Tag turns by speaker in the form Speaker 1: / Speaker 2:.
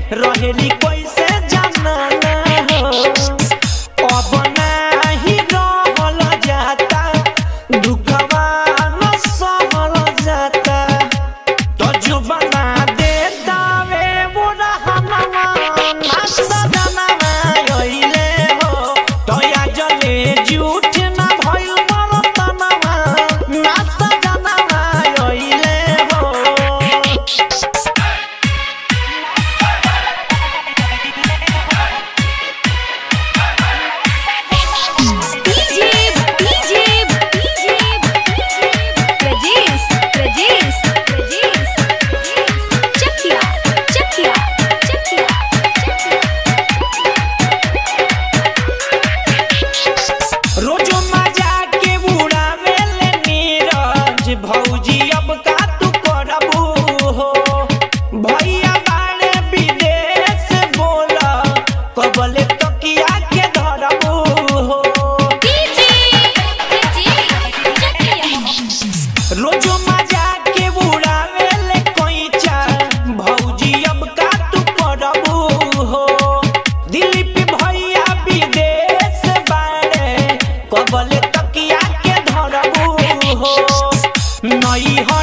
Speaker 1: रहेली कैसे जाना हो अब नाही रहल जाता दुखवा न सहल जाता तो जुबाना दे दावे बुढ़ा हमारा ना सदनवा गइले हो तो या जले झूठ ना भइल मरतनवा ना सदनवा गइले हो
Speaker 2: DJ DJ DJ Prajesh Prajesh Prajesh Chakiya Chakiya Chakiya
Speaker 1: रोजो मजा के उड़ावे ले नीरज भौजी अब का तू करबू हो भैया बाड़े विदेश बोला कबले तकिया के धरबू हो
Speaker 2: डीजे चकिया
Speaker 1: रोजो मजा के उड़ावे ले कोइचा भौजी अब का तू करबू हो दिलीप भैया विदेश बाड़े कबले तकिया के धरबू हो नई